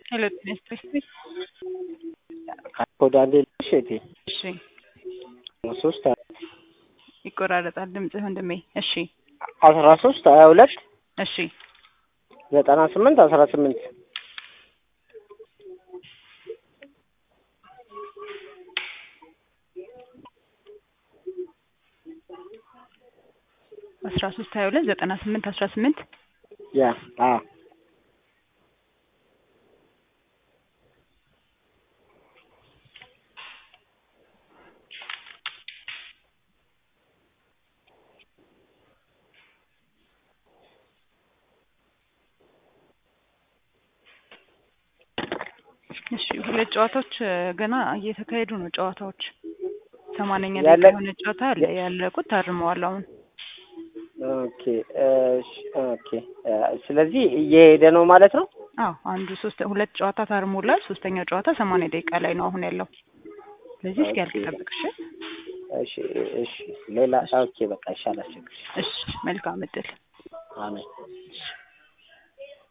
ሄሎ ጤና ይስጥልኝ። ወደ አንዴ ልሽ እቴ እሺ ሶስት ይቆራረጣል ድምፅህ ወንድሜ። እሺ አስራ ሶስት ሀያ ሁለት እሺ ዘጠና ስምንት አስራ ስምንት አስራ ሶስት ሀያ ሁለት ዘጠና ስምንት አስራ ስምንት ያ አ እሺ ሁለት ጨዋታዎች እ፣ ገና እየተካሄዱ ነው ጨዋታዎች። ሰማንያኛ ያለ- ደቂቃ የሆነ ጨዋታ አለ ያለቁት ታርመዋል አሁን። ኦኬ እሺ፣ ኦኬ እ፣ ስለዚህ እየሄደ ነው ማለት ነው። አዎ አንዱ ሶስት ሁለት ጨዋታ ታርሞላል። ሶስተኛው ጨዋታ ሰማንያ ደቂቃ ላይ ነው አሁን ያለው። ስለዚህ እስኪ ያልቅ ጠብቅ። እሺ እሺ እሺ፣ ሌላ ኦኬ፣ በቃ ይሻላል። ችግር እሺ መልካም እድል። አሜን።